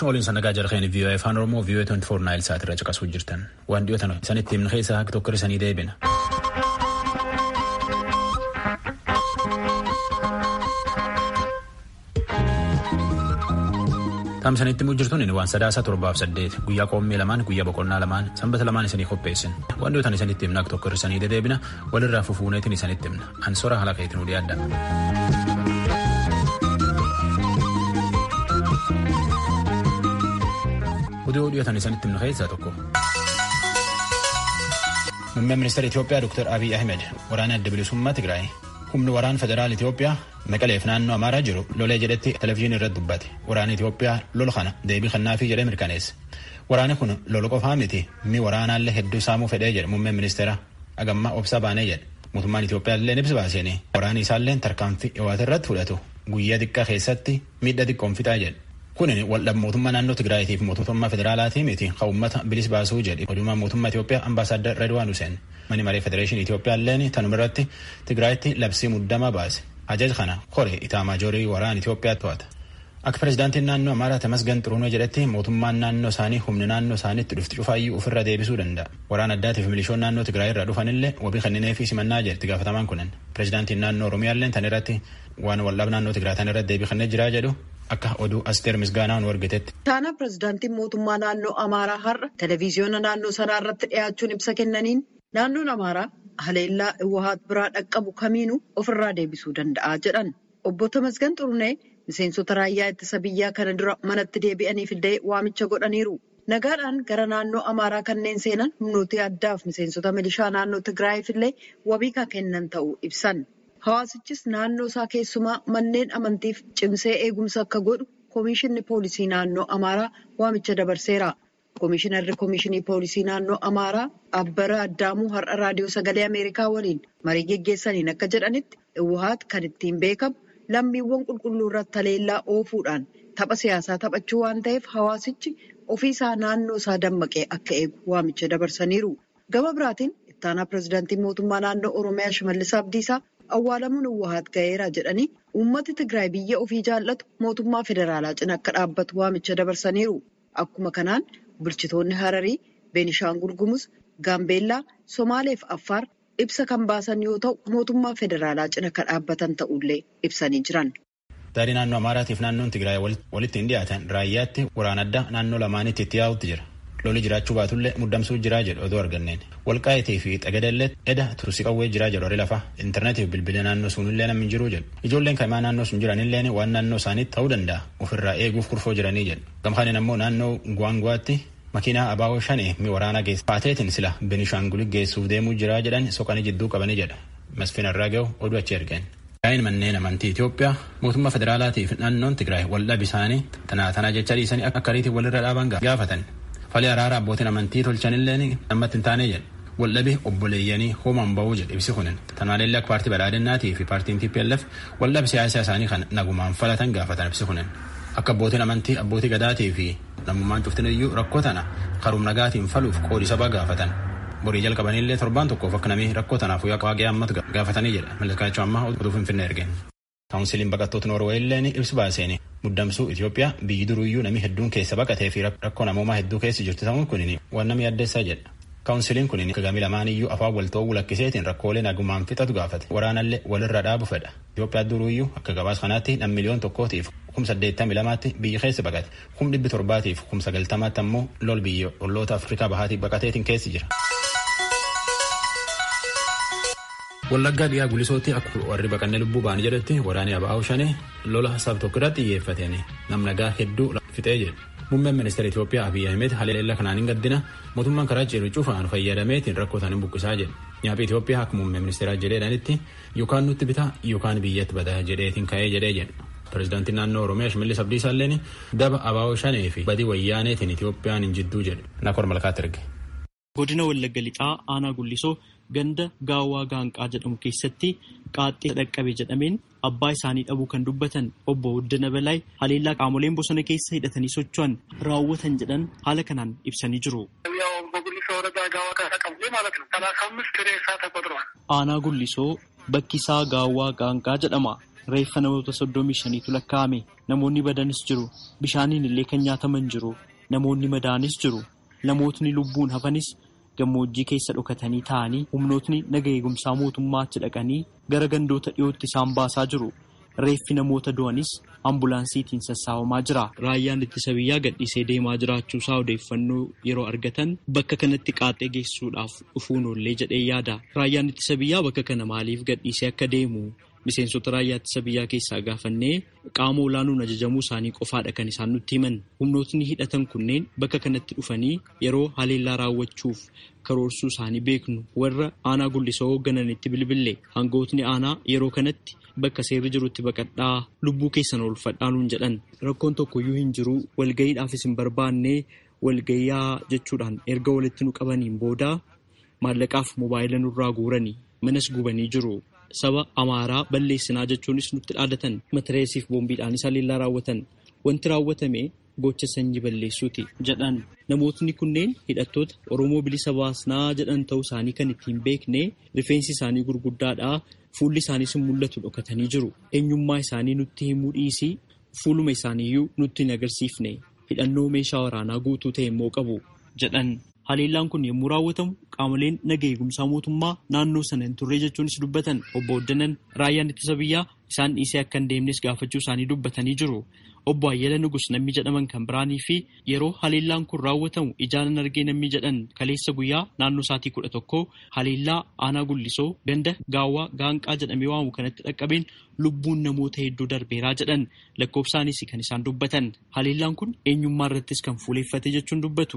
Galchuma waliin sannagaa jalqeen VOA afaan Oromoo VOA 24 Naayil Saat irra caqasuu jirtan. Waan dhiyootan isanitti himna keessaa akka tokko isanii deebina. Taamsanitti immoo jirtuun waan sadaasa torbaaf saddeet guyyaa qoommee lamaan guyyaa boqonnaa lamaan sanbata lamaan isanii qopheessin. Waan dhiyootan isanitti himna akka tokko isanii deebina walirraa fufuuneetiin isanitti himna. Ansoora haala keetiin udii adda. Oduu dhiyootan isanitti himna keessaa tokko. Muummeen ministeera Itoophiyaa Dr. Abiy Ahmed waraana adda bilisummaa Tigraay humni waraana federaal Itoophiyaa Maqaleef naannoo Amaaraa jiru lolee jedhetti televezyiinii irratti dubbate. Waraana Itoophiyaa lola kana deebii kennaafii jedhee mirkaneesse. Waraanni kun lola qofaa miti mi waraanaallee hedduu saamuu fedhee jedhe muummeen ministeera agammaa obsa baanee jedhe. Mootummaan Itoophiyaa illee ibsa baaseen waraanni isaallee tarkaanfii dhiwaata irratti fudhatu guyyaa xiqqaa keessatti miidhaa xiqqoon fixaa jedhe. Kun waldhabbii mootummaa naannoo Tigraayitii fi mootummaa federaalaatii miti kan uummata bilis baasuu jedhe oduumaa mootummaa Itoophiyaa ambaasaaddar Redwaan Huseen mani maree federeeshinii Itoophiyaa illeen tanuma irratti Tigraayitti labsii muddamaa baase. Ajaja kana koree itaamaajorii waraana Itoophiyaa to'ata. Akka pirezidaantiin naannoo Amaaraa Tamasgan Xiruunoo jedhetti mootummaan naannoo isaanii humni naannoo isaaniitti dhufti cufaayyuu ofirra deebisuu danda'a. Waraana addaatiif milishoon naannoo Tigraay irraa dhufanillee wabii kennineefii simannaa jedhe itti gaafatamaan kunin. Pirezidaantiin naannoo Oromiyaallee tan irratti waan waldhabbii naannoo Tigraay tan irratti deebii kennee jiraa jedhu akka oduu asteer misgaanaa nu argitetti. Taana pirezidaantiin mootummaa naannoo Amaaraa har'a televezyiyoona naannoo sanaa irratti dhiyaachuun ibsa kennaniin naannoon Amaaraa haleellaa Iwahaat biraa dhaqqabu kamiinuu ofirraa deebisuu danda'a jedhan. Obbo Tamasgan Xurunee miseensota raayyaa ittisa biyyaa kana dura manatti deebi'aniif illee waamicha godhaniiru. Nagaadhaan gara naannoo Amaaraa kanneen seenan humnooti addaaf miseensota milishaa naannoo Tigraayiif illee wabii kan kennan ta'uu ibsan. Hawaasichis naannoo isaa keessumaa manneen amantiif cimsee eegumsa akka godhu Koomishinni Poolisii Naannoo Amaaraa waamicha dabarseera. Koomishinarri Koomishinii Poolisii Naannoo Amaaraa Abbara Addaamuu har'a Raadiyoo Sagalee Ameerikaa waliin marii geggeessaniin akka jedhanitti Iwahaat kan ittiin beekamu lammiiwwan qulqulluu irratti haleellaa oofuudhaan tapha siyaasaa taphachuu waan ta'eef hawaasichi ofiisaa naannoo isaa dammaqee akka eegu waamicha dabarsaniiru. Gama biraatiin ittaanaa pirezidaantii mootummaa naannoo Oromiyaa Shimallis Abdiisaa awwaalamuun Iwahaat ga'eera jedhanii uummati Tigraay biyya ofii jaallatu mootummaa federaalaa cina akka dhaabbatu waamicha dabarsaniiru. Akkuma kanaan bulchitoonni Hararii, Beenishaangul Gumuz, Gaambeellaa, Somaalee fi Affaar ibsa kan baasan yoo ta'u mootummaa federaalaa cina akka dhaabbatan ta'ullee ibsanii jiran. Daarii naannoo Amaaraatiif naannoon Tigraay walitti hin dhiyaatan raayyaatti waraana addaa naannoo lamaanitti itti yaa'utti jira. Loli jiraachuu baatullee muddamsuu jiraa jedhu oduu arganneen. Walqaayitii fi Xagadallee eda tursi qawwee jiraa jedhu warri lafa intarneetiif bilbila naannoo sunillee namni jiruu jedhu. Ijoolleen kaimaa naannoo sun jiranillee waan naannoo isaaniitti ta'uu danda'a ofirraa eeguuf kurfoo jiranii jedhu. Gamkaaniin ammoo naannoo Gwaangwaatti makiinaa abaaboo shanii mi waraana geessa. Paateetiin sila Benishaangul geessuuf deemuu jiraa jedhan soqanii jidduu qabanii jedha. Masfin irraa gahu oduu achi ergeen. Yaa'in manneen amantii Itoophiyaa mootummaa federaalaatiif naannoon Tigraay waldhabii isaanii tanaa tanaa jecha dhiisanii akka ariitiin walirra dhaaban gaafatan. Fali araara abbootiin amantii tolchanillee namatti hin taane jedhe. Waldhabii obboleeyyanii hoomaan bahuu jedhe ibsi kunin. Tanaallee akka paartii badhaadhinnaatii fi paartiin TPLF waldhabii siyaasaa isaanii kan nagumaan falatan gaafatan ibsi kunin. Akka abbootiin amantii abbootii gadaatii fi namummaan cuftiniyyuu rakkoo tana karuum nagaatiin faluuf qoodi sabaa gaafatan. Borii jalqabanillee torbaan tokkoof akka namni rakkoo tanaaf waaqee ammatu gaafatanii jedha. Malakaachuu ammaa oduu finfinnee ergeen. Kaawunsiliin baqattoota Noorwee illee ibsi baaseen muddamsuu Itoophiyaa biyyi duruyyuu namni hedduun keessa baqatee fi rakkoo namoomaa hedduu keessa jirtu ta'uun kun waan nama yaaddeessaa jedha. Kaawunsiliin kun gami lamaaniyyuu afaan walta'uu lakkiseetiin rakkoolee nagumaan fixatu gaafate. Waraanallee walirra dhaabu fedha. Itoophiyaa duruyyuu akka gabaas kanaatti nam miliyoon tokkootiif kum saddeettamii lamaatti biyyi keessa baqate. Kum dhibbi torbaatiif kum sagaltamaatti ammoo lol biyya olloota Afrikaa bahaatiif baqateetiin keessa jira. Wallaggaa dhiyaa gulisootti akka warri baqannee lubbuu ba'an jedhetti waraanni abaa'uu shanii lola saba tokko irratti xiyyeeffateen nam nagaa hedduu fixee jedhe. Muummeen ministeera Itoophiyaa Abiyyi Ahmed haleellaa kanaan hin gaddina mootummaan karaa ceeru cufaan fayyadameetiin rakkoo isaanii buqqisaa jedhe. Nyaaphi Itoophiyaa akka muummee ministeeraa jedheedhanitti yookaan nutti bitaa yookaan biyyatti badaa jedheetiin ka'ee jedhee jedhe. Pireezidaantiin naannoo Oromiyaa Shimallis Abdiisaa illeen daba abaa'oo shanii fi badii wayyaaneetiin Itoophiyaan hin jidduu jedhe. Nakor malkaatti erge. Godina Wallagga Lixaa Aanaa Gullisoo ganda gaawwaa gaanqaa jedhamu keessatti qaaxxee dhaqqabe jedhameen abbaa isaanii dhabuu kan dubbatan obbo Wuddina Balaay haleellaa qaamoleen bosona keessa hidhatanii socho'an raawwatan jedhan haala kanaan ibsanii jiru. Aanaa Gullisoo bakki isaa gaawwaa gaanqaa jedhama. reeffa namoota soddomii shaniitu lakkaa'ame namoonni badanis jiru bishaaniin illee kan nyaataman jiru namoonni madaanis jiru namootni lubbuun hafanis gammoojjii keessa dhokatanii taa'anii humnootni naga eegumsaa mootummaa achi dhaqanii gara gandoota dhiyootti isaan baasaa jiru. Reeffi namoota du'anis ambulaansiitiin sassaabamaa jira. Raayyaan ittisa biyyaa gadhiisee deemaa jiraachuusaa odeeffannoo yeroo argatan bakka kanatti qaaxee geessuudhaaf dhufuun oollee jedhee yaada. Raayyaan ittisa biyyaa bakka kana maaliif gadhiisee akka deemu miseensota raayyaa ittisa biyyaa keessaa gaafannee qaama olaanuun ajajamuu isaanii qofaadha kan isaan nutti himan. Humnootni hidhatan kunneen bakka kanatti dhufanii yeroo haleellaa raawwachuuf karoorsuu isaanii beeknu warra aanaa gullisoo hooggananitti bilbille hangootni aanaa yeroo kanatti. Bakka seerri jirutti baqadhaa lubbuu keessan oolfadhaanuun jedhan rakkoon tokkoyyuu hin jiru walgayiidhaafis hin barbaanne walgayaa jechuudhaan erga walitti nu qabaniin booda maallaqaaf mobaayila nurraa guuranii manas gubanii jiru saba amaaraa balleessinaa jechuunis nutti dhaadatan matireesiif boombiidhaanis haleellaa raawwatan wanti raawwatame gocha sanyii balleessuuti jedhan namootni kunneen hidhattoota oromoo bilisa baasnaa jedhan ta'uu isaanii kan ittiin beekne rifeensi isaanii gurguddaadha. Fuulli isaaniis mul'atu dhokatanii jiru. Eenyummaa isaanii nutti himuu dhiisii fuuluma isaaniiyyuu nutti hin agarsiifne hidhannoo meeshaa waraanaa guutuu ta'e immoo qabu jedhan. Haleellaan kun yommuu raawwatamu qaamoleen naga eegumsaa mootummaa naannoo sana hin turre jechuunis dubbatan obbo Oddanan raayyaan ittisa biyyaa isaan dhiisee akka hin deemnes gaafachuu isaanii dubbatanii jiru. Obbo Ayyala Nugus namni jedhaman kan biraanii fi yeroo haleellaan kun raawwatamu ijaanan argee namni jedhan kaleessa guyyaa naannoo sa'aatii kudha tokko haleellaa aanaa gullisoo ganda gaawwaa gaanqaa jedhamee waamu kanatti dhaqqabeen lubbuun namoota hedduu darbeeraa jedhan lakkoofsaanis kan isaan dubbatan haleellaan kun eenyummaa irrattis kan fuuleeffate jechuun dubbatu.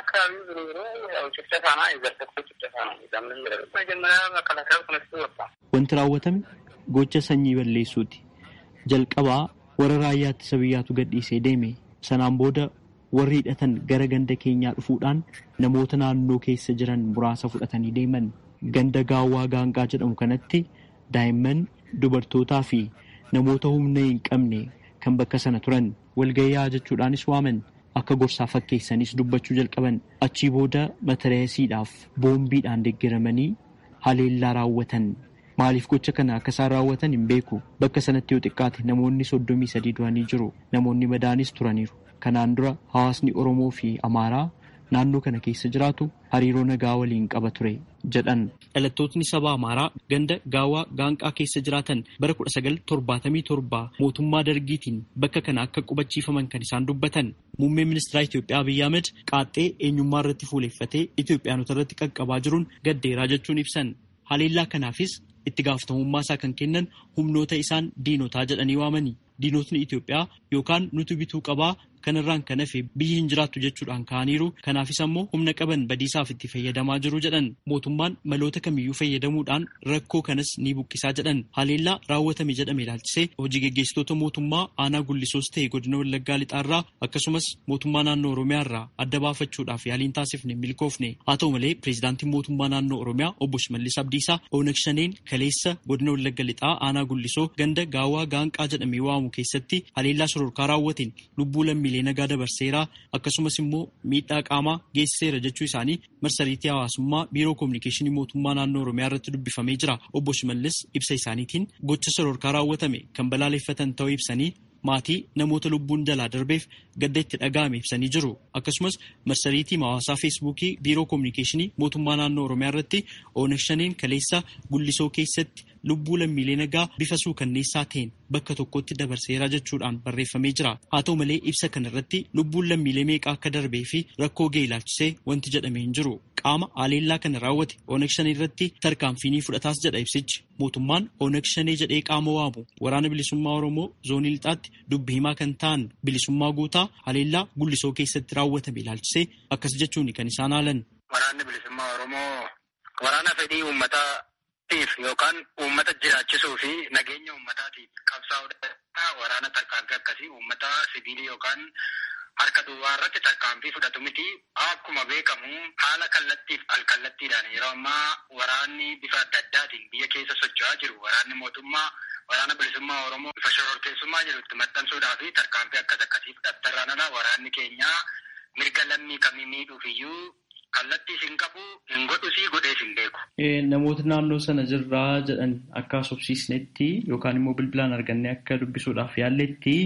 Wanti raawwatame gocha sanyii balleessuuti. Jalqabaa warra raayyaa ittisa biyyaatu gadhiisee deeme sanaan booda warri hidhatan gara ganda keenyaa dhufuudhaan namoota naannoo keessa jiran muraasa fudhatanii deeman ganda gaawwaa gaanqaa jedhamu kanatti daa'imman dubartootaa fi namoota humna hin qabne kan bakka sana turan walgayyaa jechuudhaanis waaman akka gorsaa fakkeessanis dubbachuu jalqaban achii booda matareesiidhaaf boombiidhaan deeggaramanii haleellaa raawwatan. Maaliif gocha kana akka isaan raawwatan hin beeku. Bakka sanatti yoo xiqqaate namoonni soddomii sadii du'anii jiru. Namoonni madaanis turaniiru. Kanaan dura hawaasni Oromoo fi Amaaraa naannoo kana keessa jiraatu hariiroo nagaa waliin qaba ture jedhan. Dhalattootni saba Amaaraa ganda gaawwaa gaanqaa keessa jiraatan bara kudha sagal torbaatamii torba mootummaa dargiitiin bakka kana akka qubachiifaman kan isaan dubbatan. Muummeen ministeera Itoophiyaa Abiyyi Ahmed qaaxxee eenyummaa irratti fuuleeffatee Itoophiyaanota irratti qaqqabaa jiruun gaddeeraa jechuun ibsan. Haleellaa kanaafis itti gaafatamummaa isaa kan kennan humnoota isaan diinotaa jedhanii waamani. Diinotni Itoophiyaa yookaan nuti bituu qabaa kanarraan kan hafe biyyi hin jiraattu jechuudhaan ka'aniiru. Kanaafis ammoo humna qaban badiisaaf itti fayyadamaa jiru jedhan. Mootummaan maloota kamiyyuu fayyadamuudhaan rakkoo kanas ni buqqisaa jedhan. Haleellaa raawwatame jedhame ilaalchisee hojii geggeessitoota mootummaa aanaa gullisoos ta'e godina Wallaggaa lixaarraa akkasumas mootummaa naannoo Oromiyaarraa adda baafachuudhaaf yaaliin taasifne milkoofne. Haa ta'u malee pireezidaantiin mootummaa naannoo Oromiyaa obbo Shimallis Abdiisaa Oonag Shaneen kaleessa godina Wallagga lixaa aanaa gullisoo ganda gaawwaa gaanqaa jedhamee waamu keessatti haleellaa sororkaa raawwateen lubbuu lammiilee nagaa dabarseera akkasumas immoo miidhaa qaamaa geessiseera jechuu isaanii marsariitii hawaasummaa biiroo koominikeeshinii mootummaa naannoo oromiyaa irratti dubbifamee jira obbo Shimallis ibsa isaaniitiin gocha sororkaa raawwatame kan balaaleffatan ta'uu ibsanii maatii namoota lubbuun jalaa darbeef gadda itti dhaga'ame ibsanii jiru akkasumas marsariitii hawaasaa feesbuukii biiroo koominikeeshinii mootummaa naannoo oromiyaa irratti oonag shaneen kaleessa gullisoo keessatti lubbuu lammiilee nagaa bifa suukanneessaa ta'een bakka tokkotti dabarseera jechuudhaan barreeffamee jira haa ta'u malee ibsa kanarratti lubbuun lammiilee meeqaa akka darbee fi rakkoo ga'e ilaalchisee wanti jedhamee hin jiru qaama haleellaa kana raawwate oonag shanee irratti tarkaanfiinii fudhataas jedha ibsichi mootummaan oonag shanee jedhee qaama waamu waraana bilisummaa oromoo zoonii lixaatti dubbi himaa kan ta'an bilisummaa guutaa haleellaa gullisoo keessatti raawwatame ilaalchisee akkas jechuun kan isaan haalan. Waraanni bilisummaa oromoo waraana fedhii uummataatiif yookaan uummata jiraachisuu fi nageenya uummataatiif qabsaa'udha. Waraana tarkaanfii akkasii uummata sibiilii yookaan harka duwwaa irratti tarkaanfii fudhatu miti. Akkuma beekamu haala kallattiif alkallattiidhaan yeroo ammaa waraanni bifa adda addaatiin biyya keessa socho'aa jiru. Waraanni mootummaa waraana bilisummaa Oromoo bifa shororkeessummaa jedhutti maxxansuudhaa fi tarkaanfii akkas akkasii fudhattarraan ala waraanni keenya mirga lammii kamii miidhuuf iyyuu kallattii hin qabu hin godhusii godhees hin beeku. Namoota naannoo sana jirraa jedhan akka sobsiisnetti yookaan immoo bilbilaan argannee akka dubbisuudhaaf yaalletti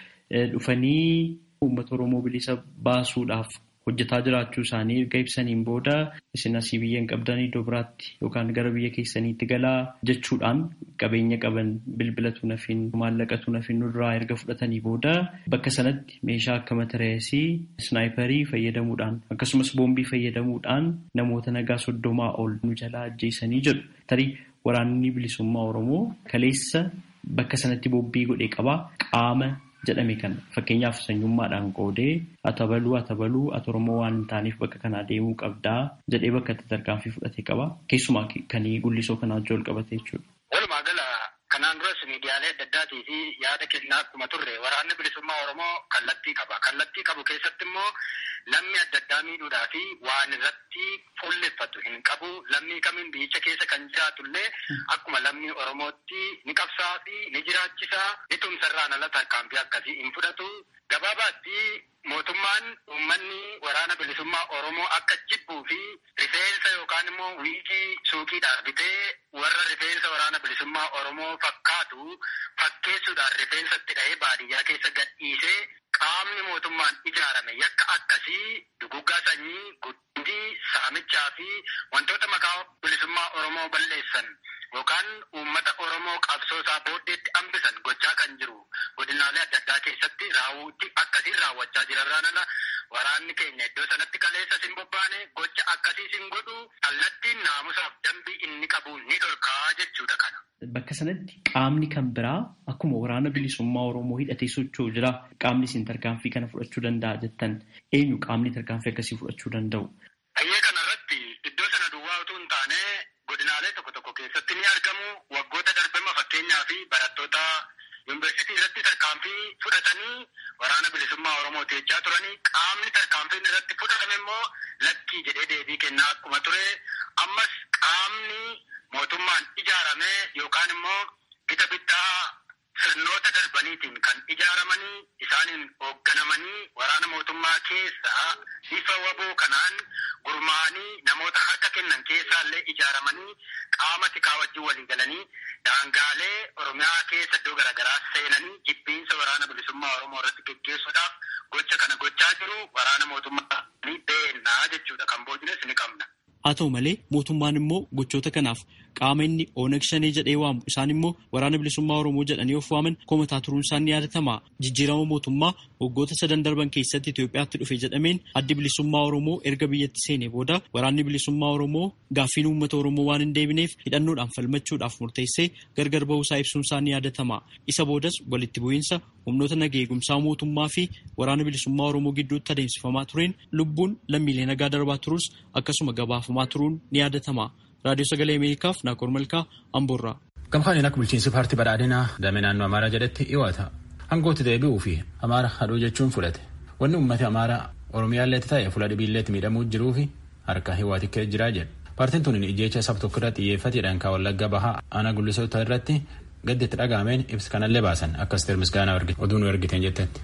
dhufanii uummata Oromoo bilisa baasuudhaaf hojjetaa jiraachuu isaanii erga ibsaniin booda isin asii biyya hin qabdan iddoo biraatti yookaan gara biyya keessaniitti galaa jechuudhaan qabeenya qaban bilbilatu nafin maallaqatu nafin nurraa erga fudhatanii booda bakka sanatti meeshaa akka matareesii snaayiparii fayyadamuudhaan akkasumas boombii fayyadamuudhaan namoota nagaa soddomaa ol nu jalaa ajjeesanii jedhu tarii waraanni bilisummaa oromoo kaleessa bakka sanatti boombii godhee qabaa qaama jedhame kan fakkeenyaaf sanyummaadhaan qoodee atabaluu atabaluu ati oromoo waan hin taaneef bakka kanaa deemuu qabdaa jedhee bakka itti tarkaanfii fudhatee qaba keessumaa kan gullisoo kanaa wajjin wal qabate jechuudha. Walumaa gala kanaan duras miidiyaalee adda addaatii fi yaada kennaa akkuma turre waraanni bilisummaa oromoo kallattii qaba kallattii qabu keessatti immoo lammii adda addaa miidhuudhaa fi waan irratti fuulleffatu hin qabu lammii kamiin biyyicha keessa kan jiraatullee akkuma lammii oromootti ni qabsaa fi ni jiraachisaa ni tumsarraan ala tarkaanfii akkasii hin fudhatu gabaabaatti mootummaan uummanni waraana bilisummaa oromoo akka jibbuu fi rifeensa yookaan immoo wiigii suuqiidhaan bitee warra rifeensa waraana bilisummaa oromoo fakkaatu fakkeessuudhaan rifeensatti dhahee baadiyyaa keessa gadhiisee qaamni mootummaan ijaarame yakka akkasii duguggaa sanyii guddii saamichaa fi wantoota maqaa bilisummaa oromoo balleessan yookaan uummata oromoo qabsoosaa booddeetti hambisan gochaa kan jiru godinaalee adda addaa keessatti raawwuutti akkasiin raawwachaa jirarraan ala waraanni keenya iddoo sanatti kaleessa sin bobbaane gocha akkasii sin godhu kallattiin naamusaaf dambii inni qabu ni dhorkaa jechuudha kana. Bakka sanatti qaamni kan biraa akkuma waraana bilisummaa Oromoo hidhatee socho'u jira. Qaamni isin tarkaanfii kana fudhachuu danda'a jettan eenyu qaamni tarkaanfii akkasii fudhachuu danda'u? Bayyee kanarratti iddoo sana duwwaa utuu hin taane godinaalee tokko tokko keessatti ni argamu. Waggoota darbema fakkeenyaa fi barattoota yuunivarsiitii irratti tarkaanfii fudhatanii waraana bilisummaa Oromoo teechaa turanii qaamni tarkaanfiin irratti fudhatame immoo lakkii jedhee deebii kennaa akkuma ture. Ammas qaamni mootummaan ijaarame yookaan immoo gita bittaa sirnoota darbaniitiin kan ijaaramanii isaaniin hoogganamanii waraana mootummaa keessaa bifa waboo kanaan gurmaa'anii namoota harka kennan keessaallee ijaaramanii qaama tikaa wajjin walii galanii daangaalee oromiyaa keessa iddoo garaagaraa seenanii jibbiinsa waraana bilisummaa oromoo irratti geggeessuudhaaf gocha kana gochaa jiru waraana mootummaa ni beennaa jechuudha kan boojines ni qabna. Haa ta'u malee mootummaan immoo gochoota kanaaf qaama inni Oonag Shanee jedhee waamu isaan immoo waraana bilisummaa Oromoo jedhanii of waaman komataa turuun isaan ni yaadatama. Jijjiirama mootummaa waggoota sadan darban keessatti Itoophiyaatti dhufe jedhameen addi bilisummaa Oromoo erga biyyatti seenee booda waraanni bilisummaa Oromoo gaaffiin uummata Oromoo waan hin deebineef hidhannoodhaan falmachuudhaaf murteessee gargar bahuusaa ibsuun isaa ni yaadatama. Isa boodas walitti bu'iinsa humnoota nagaa eegumsaa mootummaa fi waraana bilisummaa Oromoo gidduutti adeemsifamaa tureen lubbuun lammiilee nagaa darbaa turus akkasuma gabaafamaa turuun ni yaadatama. Raadiyoo Sagalee Ameerikaaf Naakoor Malkaa Amboorraa. Gamkaan akka bulchiinsi paartii badhaadhinaa damee naannoo Amaaraa jedhetti dhiyoota. Hangootti deebi'uu fi Amaara hadhuu jechuun fudhate. Wanni uummata Amaaraa Oromiyaalleetti ta'e fuula dhibiilleetti miidhamuu jiruu fi harka hiwaati ka'ee jiraa jedhu. Paartiin tun ijjeecha saba tokko irratti xiyyeeffateedhaan kan wallagga bahaa aanaa gullisoota irratti gaddi itti dhagaameen ibsa kanallee baasan akkas ta'e misgaanaa oduu nu ergiteen jettetti.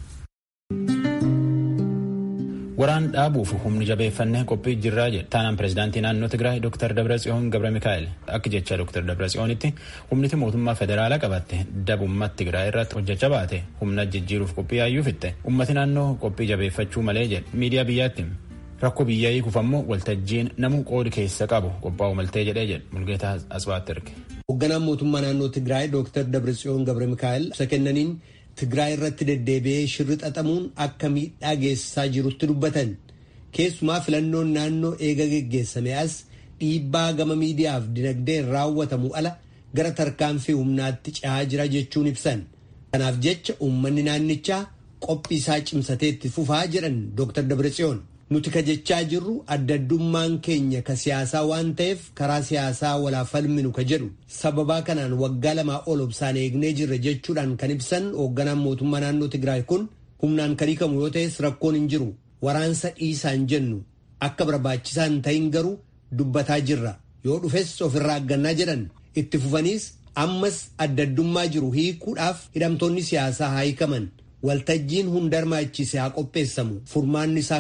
Waraan dhaabuuf humni jabeeffannee qophii jirraa jedhe taanaan pireezidaantii naannoo Tigraay Dr. Dabratsiyoon Gabra Mikaa'el akka jecha Dr. Dabratsiyoonitti humniti mootummaa federaalaa qabatte dabummaa Tigraay irratti hojjechaa baate humna jijjiiruuf qophii yaayyuu fitte ummati naannoo qophii jabeeffachuu malee jedhe miidiyaa biyyaatti rakkoo biyyaa hiikuuf ammoo waltajjiin namuu qoodi keessa qabu qophaa'u maltee jedhee jedhe mulgeetaa asbaatti erge. Hoogganaan mootummaa naannoo Tigraay Dr. Dabratsiyoon Gabra Mikaa'el ibsa kennaniin Tigraay irratti deddeebi'ee shirri xaxamuun akka miidhaa geessisaa jirutti dubbatan keessumaa filannoon naannoo eega geggeessame as dhiibbaa gama miidiyaaf dinagdeen raawwatamu ala gara tarkaanfii humnaatti cehaa jira jechuun ibsan kanaaf jecha uummanni naannichaa qophii isaa cimsateetti fufaa jedhan Dr. Dabratsiyoon. nuti ka jechaa jirru adda addummaan keenya ka siyaasaa waan ta'eef karaa siyaasaa walaa falminu ka jedhu sababaa kanaan waggaa lamaa ol obsaan eegnee jirra jechuudhaan kan ibsan hoogganaan mootummaa naannoo Tigraay kun humnaan kan hiikamu yoo ta'es rakkoon hin jiru waraansa dhiisaan jennu akka barbaachisaa hin ta'in garuu dubbataa jirra yoo dhufes ofirraa aggannaa jedhan itti fufaniis ammas adda addummaa jiru hiikuudhaaf hidhamtoonni siyaasaa haa hiikaman waltajjiin hunda hirmaachise haa qopheessamu furmaanni isaa kana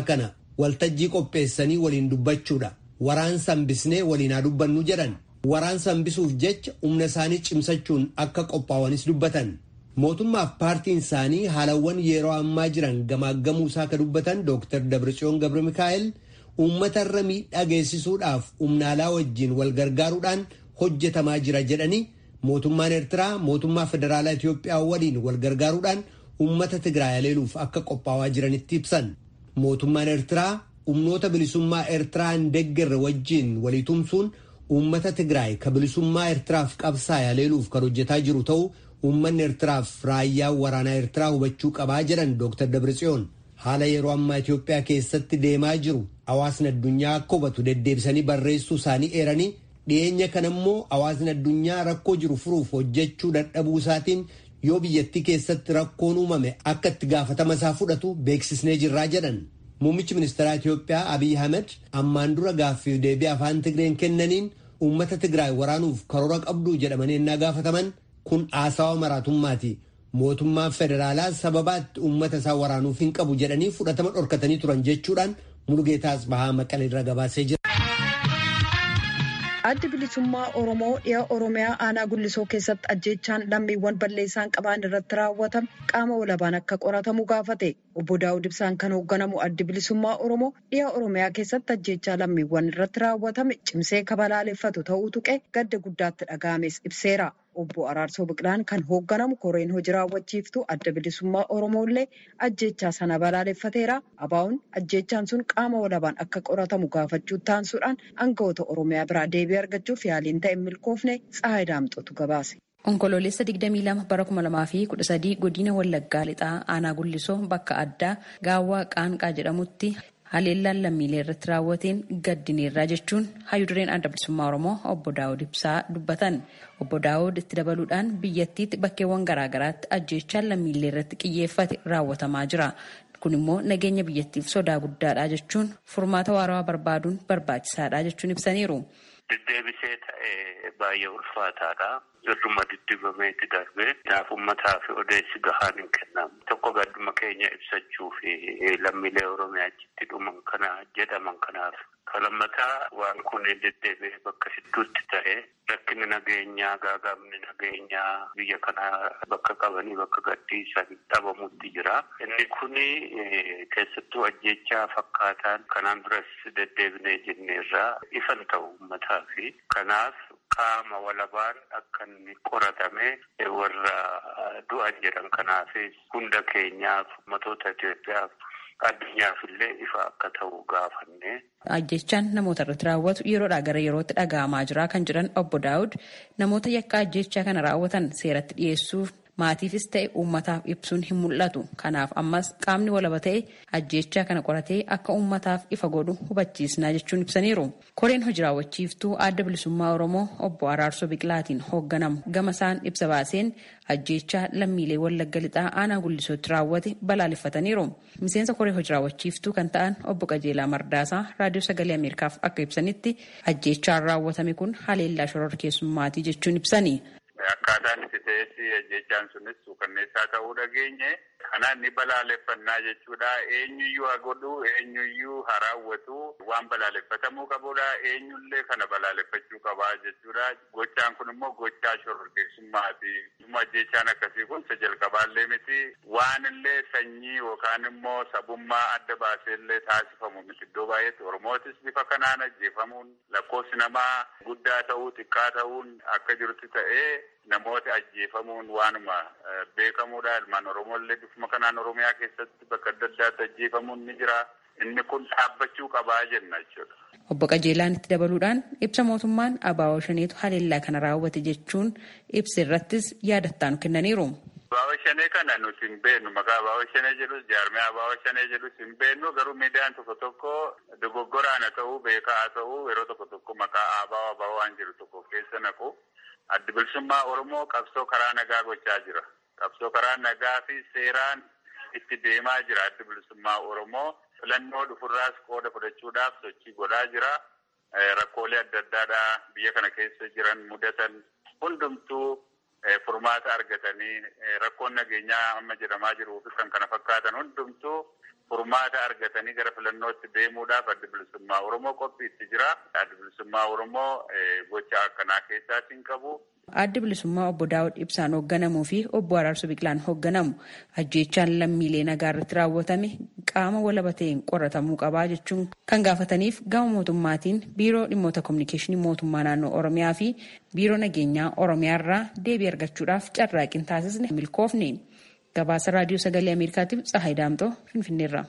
waltajjii qopheessanii waliin dubbachuudha. Waraansa hambisnee waliin haa dubbannu jedhan. Waraansa hambisuuf jecha humna isaanii cimsachuun akka qophaa'anis dubbatan. Mootummaaf paartiin isaanii haalawwan yeroo ammaa jiran gamaaggamuu isaa akka dubbatan Dr. Dabratsiyoon Gabra Mikaa'el uummatarra miidhaa geessisuudhaaf humna alaa wajjin wal gargaaruudhaan hojjetamaa jira jedhanii mootummaan Eertiraa mootummaa federaalaa Itoophiyaa waliin wal gargaaruudhaan uummata Tigraay haleeluuf akka qophaa'aa jiranitti ibsan. Mootummaan Eertiraa humnoota bilisummaa Eertiraa hin deeggarre wajjin walii tumsuun uummata Tigraay ka bilisummaa Eertiraaf qabsaa'e haleeluuf kan hojjetaa jiru ta'uu uummanni Eertiraaf raayyaa waraanaa Eertiraa hubachuu qabaa jedhan Dr. Dabratsiyoon. Haala yeroo ammaa Itoophiyaa keessatti deemaa jiru hawaasni addunyaa akka hubatu deddeebisanii barreessuu isaanii eeranii dhiyeenya kana immoo hawaasni addunyaa rakkoo jiru furuuf hojjechuu dadhabuu isaatiin yoo biyyattii keessatti rakkoon uumame akka itti gaafatama isaa fudhatu beeksisnee jirraa jedhan. Muummichi ministeeraa Itoophiyaa Abiy Ahmed ammaan dura gaaffiif deebii afaan Tigreen kennaniin uummata Tigraay waraanuuf karoora qabduu jedhamanii ennaa gaafataman kun haasawa maraatummaati. Mootummaan federaalaa sababaatti uummata isaa waraanuuf hin qabu jedhanii fudhatama dhorkatanii turan jechuudhaan Mulugeetaas Bahaa Maqalee irra gabaasee jira. Addi bilisummaa Oromoo dhiha Oromiyaa aanaa Gullisoo keessatti ajjeechaan lammiiwwan balleessaan qaban irratti raawwatame qaama walabaan akka qoratamu gaafate. Obbo Daawud Ibsaan kan hoogganamu addi bilisummaa Oromoo dhiha Oromiyaa keessatti ajjeechaa lammiiwwan irratti raawwatame cimsee kabalaaleffatu ta'uu tuqe gadda guddaatti dhaga'ames ibseera. Obbo Araarsoo Biqilaan kan hoogganamu koreen hojii raawwachiiftuu adda bilisummaa Oromoo illee ajjeechaa sana balaaleffateera. Abaa'uun ajjeechaan sun qaama walabaan akka qoratamu gaafachuu taansuudhaan aangawoota Oromiyaa biraa deebii argachuuf yaaliin ta'e milkoofne Tsahaay Daamxotu gabaase. Onkoloolessa 22 bara 2013 godina Wallaggaa lixaa aanaa Gullisoo bakka addaa gaawwaa qaanqaa jedhamutti haleellaan lammiilee irratti raawwateen gaddineerraa jechuun hayyudureen adda bilisummaa Oromoo obbo Daawud Ibsaa dubbatan. Obbo Daawud itti dabaluudhaan biyyattiitti bakkeewwan garaagaraatti ajjeechaan lammiilee irratti xiyyeeffate raawwatamaa jira. Kun immoo nageenya biyyattiif sodaa guddaadha jechuun furmaata waarawaa barbaaduun barbaachisaadha jechuun ibsaniiru. Deddeebisee ta'ee baay'ee ulfaataadha. Irruma diddibameetti darbee kanaaf uummataa fi odeessi gahaan hin kennamu. Tokko gadduma keenya ibsachuu fi lammiilee Oromiyaa achitti dhuman kana jedhaman kanaaf. Kalammataa waan kun deddeebi'ee bakka hedduutti ta'e rakkinni nageenyaa gaagaabni nageenyaa biyya kana bakka qabanii bakka gadhiisan dhabamutti jira. Inni kuni keessattuu ajjechaa fakkaataan kanaan duras deddeebinee jenneerraa ifan ta'u uummataa fi kanaaf qaama walabaan akka inni qoratame warra du'an jedhan kanaafis hunda keenyaaf ummatoota Itoophiyaaf addunyaaf illee ifa akka ta'u gaafanne. Ajjechaan namoota irratti raawwatu yeroodhaa gara yerootti dhaga'amaa jira kan jedhan obbo Daawud namoota yakka ajjechaa kana raawwatan seeratti dhiyeessuuf maatiifis ta'e uummataaf ibsuun hin mul'atu. Kanaaf ammas qaamni walaba ta'e ajjechaa kana qoratee akka uummataaf ifa godhu hubachiisnaa jechuun ibsaniiru. Koreen hojii raawwachiiftuu adda bilisummaa Oromoo obbo Araarsoo Biqilaatiin hoogganamu gama isaan ibsa baaseen ajjechaa lammiilee wallagga lixaa aanaa guddisootti raawwate balaaleffataniiru. Miseensa koree hojii raawwachiiftuu kan ta'an obbo Qajeelaa Mardaasaa raadiyoo sagalee Ameerikaaf akka ibsanitti ajjechaan raawwatame kun haleellaa shororkeessummaatii jechuun ibsani. Akkaataan itti ta'es ajjechaan sunis suukanneessaa ta'uu dhageenye. Kanaan ni balaaleffannaa jechuudha. Eenyuyyuu haa godhu, eenyuyyuu haa raawwatu waan balaaleffatamuu qabudha. Eenyullee kana balaaleffachuu qabaa jechuudha. Gochaan kun immoo gochaa shororkeessummaati. Ajjechaan akkasii kun isa jalqabaallee miti. Waan illee sanyii yookaan immoo sabummaa adda baaseellee taasifamu miti. Iddoo baay'eetti Oromootis bifa kanaan ajjeefamuun lakkoofsi namaa guddaa ta'uu xiqqaa ta'uun akka jirutti ta'ee namoota ajjeefamuun waanuma beekamuudha. Ilmaan Oromooillee bifuma kanaan Oromiyaa keessatti bakka adda addaatti ajjeefamuun ni jira. Inni kun dhaabbachuu qabaa jenna jechuudha. Obbo Qajeelaan itti dabaluudhaan ibsa mootummaan Abaawoo Shaneetu haleellaa kana raawwate jechuun ibsa irrattis yaadattaanu kennaniiru. Abaawoo Shanee kana nuti hin beeknu maqaa Abaawoo Shanee jedhus jaarmee Abaawoo Shanee jedhus hin beeknu garuu miidiyaan tokko tokko dogoggoraan haa ta'uu beekaa haa ta'uu yeroo tokko tokko maqaa Abaawoo Abaawoo waan jiru tokko keessa naqu. Addi bilisummaa Oromoo qabsoo karaa nagaa gochaa jira. Qabsoo karaa nagaa fi seeraan itti deemaa jira addi bilisummaa Oromoo. Filannoo dhufurraas qooda fudhachuudhaaf sochii godhaa jira. Rakkoolee adda addaadhaa biyya kana keessa jiran mudatan hundumtuu furmaata argatanii rakkoon nageenyaa amma jedhamaa jiruu fi kan kana fakkaatan hundumtuu furmaata argatanii gara filannootti deemuudhaaf adda bilisummaa Oromoo qophiitti jira. Adda bilisummaa Oromoo gocha akkanaa keessaa hin qabu. Adda bilisummaa obbo Daawud Ibsaan hoogganamuu fi obbo Araarsoo Biqilaan hoogganamu ajjeechaan lammiilee nagaa irratti raawwatame qaama walaba ta'een qoratamuu qabaa jechuun kan gaafataniif gama mootummaatiin biiroo dhimmoota kominikeeshinii mootummaa naannoo Oromiyaa fi biiroo nageenyaa Oromiyaa irraa deebii argachuudhaaf carraaqqiin taasisne milkoofne. Gabaasa raadiyoo sagalee Ameerikaatiif Tsahaay Daamtoo Finfinneerra.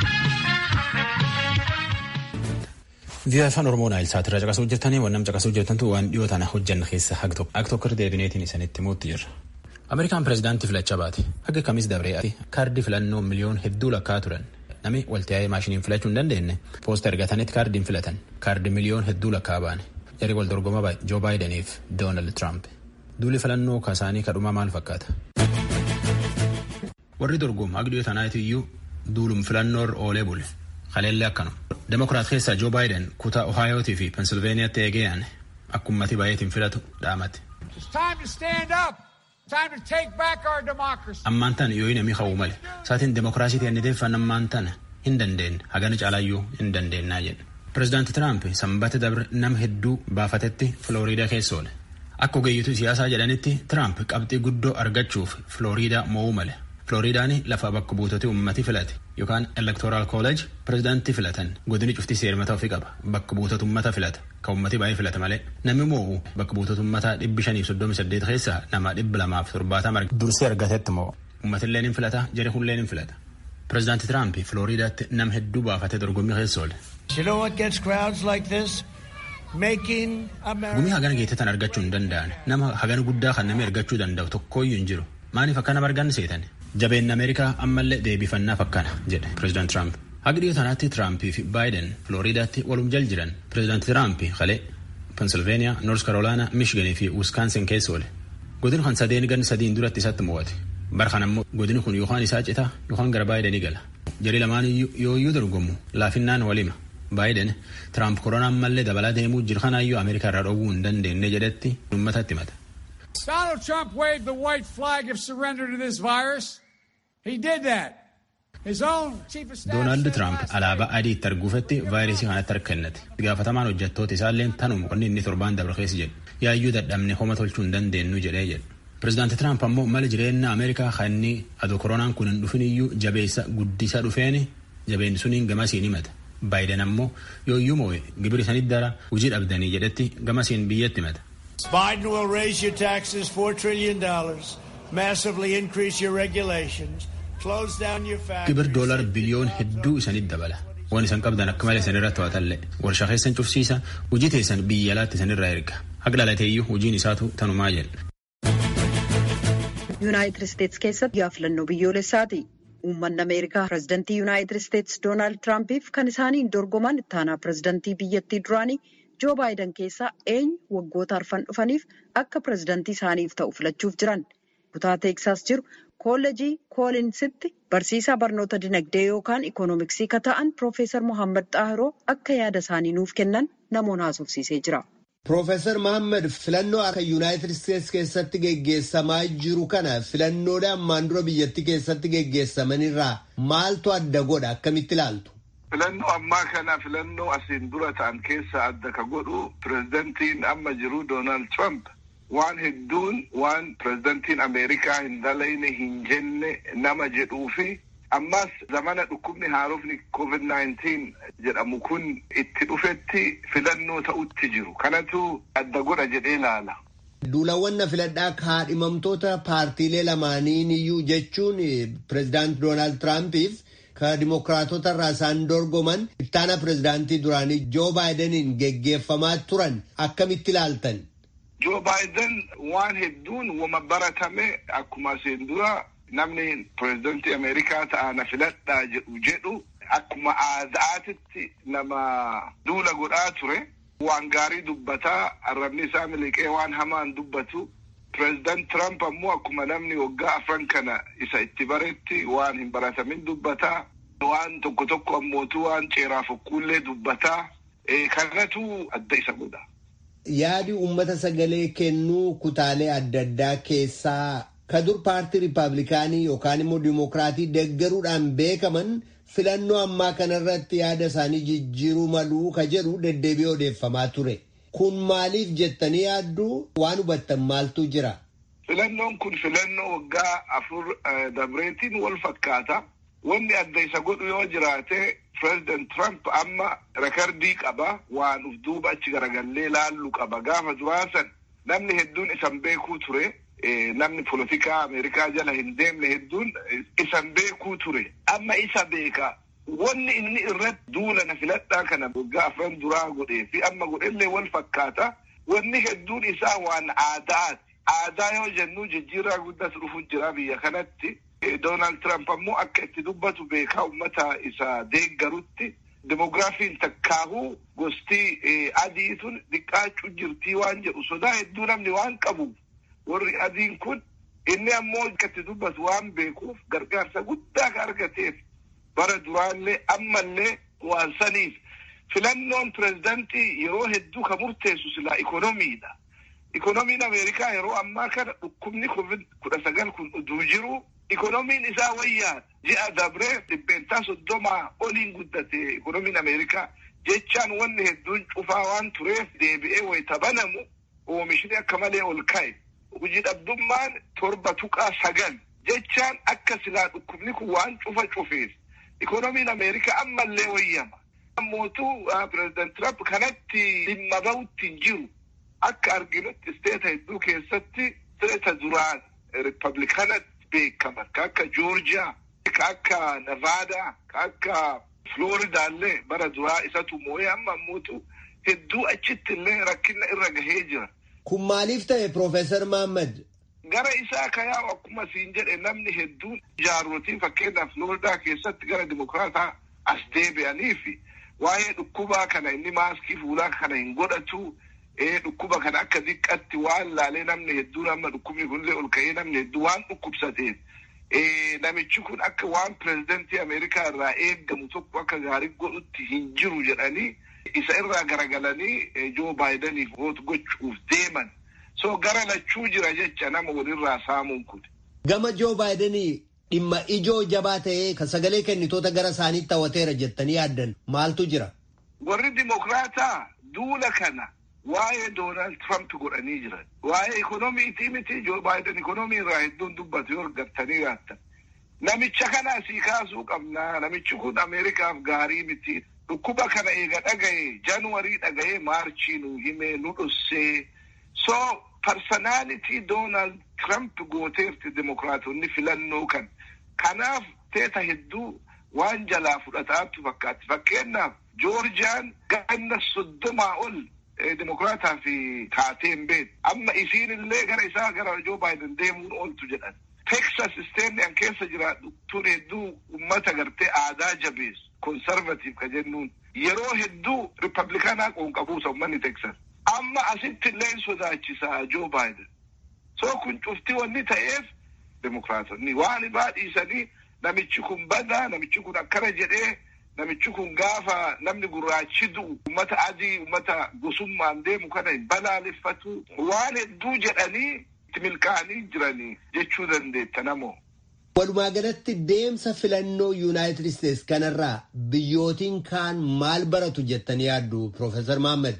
Viiyaa afaan Oromoo Naayil Saatirraa caqasuu hojjetanii waan nam caqasuu hojjetantu waan dhiyoo tana hojjanna keessa hag tokko deebineetiin isanitti himuutti jirra. Ameerikaan pireezidaantii filachaa baate haga kamis dabree kaardii filannoo miliyoon hedduu lakkaa turan nami waltaa'ee maashiniin filachuu hin dandeenye poosta ergatanitti kaardiin filatan kaardii miliyoon hedduu lakkaa baane jarri wal dorgoma Joo Baayidaniif Doonaald Tiraamp duuli filannoo kaasaanii kadhumaa maal fakkaata? warri dorgomu hagi dhiyoo tanaati iyyuu duulum filannoo oolee bule kaleellee akkanuma. Demokiraat keessaa Joo Baayiden kutaa Ohaayootii fi Pensilveeniyaatti eegeen akka ummati baay'eetiin filatu dhaamate. Ammaan tana yoo namni hawwu male saatiin demokiraasii ta'e niteeffan ammaan tana hin dandeenye hagana caalayyuu hin dandeennaa jedhe. Pireezidaanti Tiraamp sanbata dabre nama hedduu baafatetti Filooriidaa keessa oole. Akka ogeeyyituu siyaasaa jedhanitti Tiraamp qabxii guddoo argachuuf Filooriidaa mo'uu male. Filooriidaan lafa bakka buutota ummati filate yookaan elektoraal kooleej pireezidaantii filatan godini cufti seermata ofii qaba bakka buutota ummata filata kan ummati baay'ee filata malee namni moo'u bakka buutota ummataa dhibbi shaniif soddomi saddeet keessaa nama dhibba lamaaf torbaatama dursee argatetti moo ummatilleen hin filata jere hulleen hin filata pireezidaantii Tiraamp Filooriidaatti nama hedduu baafatee dorgommii keessa oole. Gumii hagana geettetan argachuu hin danda'an nama hagana guddaa kan namni argachuu danda'u tokkooyyuu hin jiru maaliif akkana margan seetan jabeen ameerikaa ammallee deebifannaaf akkana jedhe pireezidaant tiraamp haga dhiyoo tanaatti tiraampii fi baayiden filooriidaatti walum jal jiran pireezidaanti tiraamp kalee pensilveeniyaa noors karoolaanaa miishiganii fi wiskaansin keessa oole godin kan sadeen gan sadiin duratti isatti mo'ate bar kan ammoo godini kun yookaan isaa citaa yookaan gara baayidenii gala jari lamaan yoo iyyuu dorgomu laafinnaan walima baayiden tiraamp koronaan mallee dabalaa deemuu jiru kanaayyuu ameerikaa irraa dhowwuu hin dandeenye jedhetti uummatatti himata. Donald Trump waved the white flag of surrender to this virus. He did that. His own chief of staff. Doonaald Tiraamp alaabaa adii itti arguufatti vaayirasii kanatti harka kennate. Gaafatamaan hojjettoota isaallee tanuma qonni inni torbaan dabre keessa jedhu. Yaayyuu dadhabne homa tolchuu hin dandeenyu jedhee jedhu. Pireezidaanti Tiraamp ammoo mala jireenya Ameerikaa kan inni adoo koronaan kun hin dhufin iyyuu jabeessa guddisa dhufeeni jabeenni suniin gamasiin himata. Baayiden ammoo yooyyuu moo'e gibiri sanit dara hojii dhabdanii jedhetti gamasiin biyyatti himata. Biden will raise your taxes $4 trillion, massively increase your regulations, close down your factories. Gibir doolar biliyoon hedduu isanit dabala. Waan isan qabdan akka malee isan irratti to'atallee. Warshaa keessan cufsiisa, hojii teessan biyya alaatti isan irraa erga. Haqa dhalateeyyuu hojiin isaatu tanumaa jedha. Yuunaayitid Isteetsi keessatti guyyaa filannoo biyyoolessaati. Uummanni Ameerikaa pireezidantii Yuunaayitid Isteetsi Doonaald Tiraampiif kan isaaniin dorgoman ittaanaa pireezidantii biyyattii duraanii Joo Baayiden keessaa eenyu waggoota arfan dhufaniif akka pireezidantii isaaniif ta'u filachuuf jiran. Kutaa Teeksaas jiru koolleejii Koolinsitti barsiisaa barnoota dinagdee yookaan ikoonomiksii ka ta'an Piroofeesar Mohaammed Xaahiroo akka yaada isaanii nuuf kennan namoonni haasofsiisee jira. Piroofeesar Mohaammed filannoo akka Yuunaayitid Isteetsi keessatti geggeessamaa jiru kana filannoodha ammaan dura biyyattii keessatti geggeessamanirraa maaltu adda godha akkamitti ilaaltu? Filannoo ammaa kana filannoo asiin dura ta'an keessa adda ka godhu pireezidantiin amma jiru Doonaald Trump waan hedduun waan pireezidantiin Ameerikaa hin dalayne hin jenne nama jedhuu fi ammas zamana dhukkubni haarofni COVID-19 jedhamu kun itti dhufetti filannoo ta'utti jiru. Kanatu adda godha jedhee ilaala. Duulawwan na filadhaa kaadhimamtoota paartiilee lamaaniin iyyuu jechuun pireezidaant Doonaald Tiraampiif ka dimokiraatota irraa isaan dorgoman ittaana pireezidaantii duraanii Joo Baayideniin geggeeffamaa turan akkamitti ilaaltan? Joo Baayiden waan hedduun wama baratame akkuma asiin dura namni pireezidantii Ameerikaa ta'a na filadhaa jedhu jedhu akkuma aadaatitti nama duula godhaa ture. Waan gaarii dubbataa arrabni isaa miliqee waan hamaan dubbatu. Pireezidant Trump ammoo akkuma namni waggaa afran kana isa itti baretti waan hin baratamin dubbataa. Waan tokko tokko ammootu waan ceeraa fokkuullee dubbataa. Kanatu adda isa godha. Yaadi uummata sagalee kennuu kutaalee adda addaa keessaa ka dur paartii riippaabilikaanii yookaan immoo diimokiraatii deeggaruudhaan beekaman filannoo ammaa kanarratti yaada isaanii jijjiiruu maluu ka jedhu deddeebi'ee odeeffamaa ture. Kun maaliif jettanii yaadduu waan hubattan maaltu jira? Filannoon kun filannoo waggaa afur dabreetiin wal fakkaata. Wanni adda isa godhu yoo jiraate President Trump amma rekardii qaba waan uf duuba achi garagallee laallu qaba gaafa duraasan namni hedduun isan beekuu ture. namni polotikaa Ameerikaa jala hin deemne hedduun isan beekuu ture. Amma isa beeka. Wanni inni irratti duula na filadhaa kana waggaa afran duraa godhee fi amma godhellee wal fakkaata. Wanni hedduun isaa waan aadaati. Aadaa yoo jennu jijjiirraa guddatu dhufu jira biyya kanatti. Doonaald Tiraamp ammoo akka itti dubbatu beekaa uummata isa deeggarutti. Demogiraafiin takkaahuu gosti adiitun xiqqaachuu jirtii waan jedhu sodaa hedduu namni waan qabuuf. warri adiin kun inni ammoo akka itti dubbatu waan beekuuf gargaarsa guddaa ka argateef bara duraallee ammallee waan saniif filannoon pirezidantii yeroo hedduu ka murteessu silaa ikonomiidha. Ikonomiin Ameerikaa yeroo ammaa kana dhukkubni covid kudha sagal kun uduu jiru ikonomiin isaa wayyaadha. Ji'a dabree dhibbeentaa soddomaa oliin guddate ikonomiin Ameerikaa jechaan wanni hedduun cufaa waan tureef deebi'ee wayita banamu oomishni akka malee ol ka'e. hojii dhabdummaan torba tuqaa sagal jechaan akka silaa dhukkubni kun waan cufa cufeef ikonomiin ameerikaa ammallee wayyama. Mootuu pireezidant Tiraamp kanatti dhimma bahutti hin jiru akka arginutti isteeta hedduu keessatti isteeta duraan riippablikanatti beekaman ka akka joorjiyaa ka akka nevaadaa ka akka flooridaallee bara duraa isatu moo'ee amma mootu hedduu achitti illee rakkina irra gahee jira. Kun maaliif ta'e Profeesar Mahammad? Gara isaa ka yaa'u akkuma siin jedhe namni hedduun jaarrotiin fakkeenyaaf Floridaa keessatti gara dimokiraataa as deebi'anii fi waa'ee dhukkubaa kana inni maaskii fuulaa kana hin godhatu dhukkuba kana akka diqqatti waan laalee namni hedduun amma dhukkubni kunillee ol ka'ee namni hedduu waan dhukkubsateef namichi kun akka waan pireezidantii Ameerikaa irraa eeggamu tokko akka gaarii godhutti hin jiru jedhanii isa irraa garagalanii Joo Baayidaniif voot gochuuf deeman. So gara lachuu jira jecha nama walirraa saamuun kun. Gama Joo Baayidanii dhimma ijoo jabaa ta'ee kan sagalee kennitoota gara isaaniitti hawwateera jettanii yaaddan maaltu jira? Warri Dimokiraataa duula kana waa'ee Doonaald Tiraamp godhanii jiran. Waa'ee ikonomiitii miti Joo Baayiden ikonomii irraa hedduun dubbatu yoo argattanii yaattan. Namicha kana asii kaasuu qabna. Namichi kun Ameerikaaf gaarii miti. Dhukkuba kana eega dhagaye Januwarii dhagaye Maarchii nu himee nu dhossee. So parsonaalitii Doonaald Tiraamp gooteefti Dimokiraatonni filannoo kan. Kanaaf teeta hedduu waan jalaa fudhataatu fakkaatti. Fakkeenyaaf Joorjiyaan ganna soddomaa ol Dimokiraataa fi taateen beeku. Amma isiin illee gara isaa gara Joo Baayiden deemuun ooltu jedhan. Teksas isteenni an keessa jiraadhu tun hedduu uummata gartee aadaa jabeessu. Konservatiif ka jennuun yeroo hedduu Riippablikaanaa qoonqabuusa uummanni Teksas. Amma asitti illee sodaachisaa Joo Baayiden. So kun cufti wanni ta'eef Dimokiraatonni waan baadhiisanii namichi kun badaa namichi kun akkana jedhee namichi kun gaafa namni gurraachi du'u ummata adii ummata gosummaan deemu kana hin balaaleffatu waan hedduu jedhanii itti milkaa'anii jiranii jechuu dandeetta namoo. Walumaa galatti deemsa filannoo Yuunaayitid Isteets kanarraa biyyootiin kaan maal baratu jettanii yaaddu Profeesar Mahammad?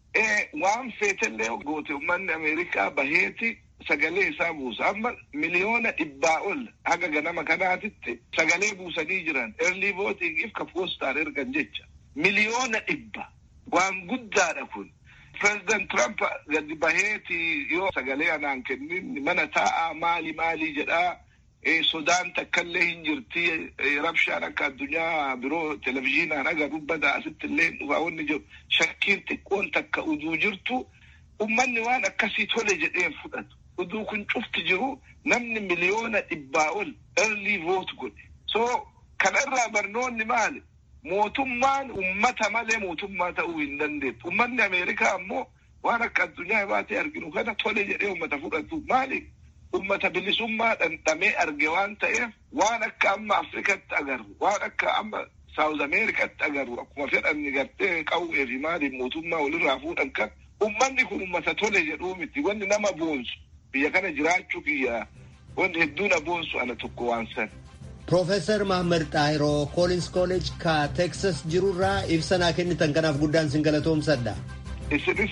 Waan feetellee goote uummanni Ameerikaa baheeti sagalee isaa buusa. Amma miliyoona dhibbaa ol haga ganama kanaatitti sagalee buusanii jiran. Early voting ka poostaan ergan jecha. Miliyoona dhibba. Waan guddaadha kun. President Trump gadi baheeti yoo sagalee anaan kennin mana taa'aa maali maali jedhaa. Sodaan takkallee hin jirti. Rabshaan akka addunyaa biroo televizyiinaan agarru bada asitti illee dhufaa wanni jiru. Shakkiin xiqqoon takka uduu jirtu. Ummanni waan akkasii tole jedheen fudhatu. Uduu kun cufti jiru namni miliyoona dhibbaa ol early vote godhe. So kanarraa barnoonni maali? Mootummaan ummata malee mootummaa ta'uu hin dandeettu. Ummanni Ameerikaa ammoo waan akka addunyaa baatee arginu kana tole jedhee ummata fudhatu. Maali? Ummata bilisummaa dhandhamee arge waan ta'eef waan akka amma Afrikatti agarru waan akka amma Saawuz Ameerikaatti agarru akkuma fedhanni gartee qawwee fi maaliin mootummaa walirraa fuudhan kan ummanni kun ummata tole jedhuu miti wanni nama boonsu biyya kana jiraachuu kiyya wanni hedduu na boonsu ana tokko waan san Piroofeesar Mahammad Xaahiroo Koolins Kooleej ka Teksas jirurraa ibsa naa kennitan kanaaf guddaan sin galatoomsadha. Isinis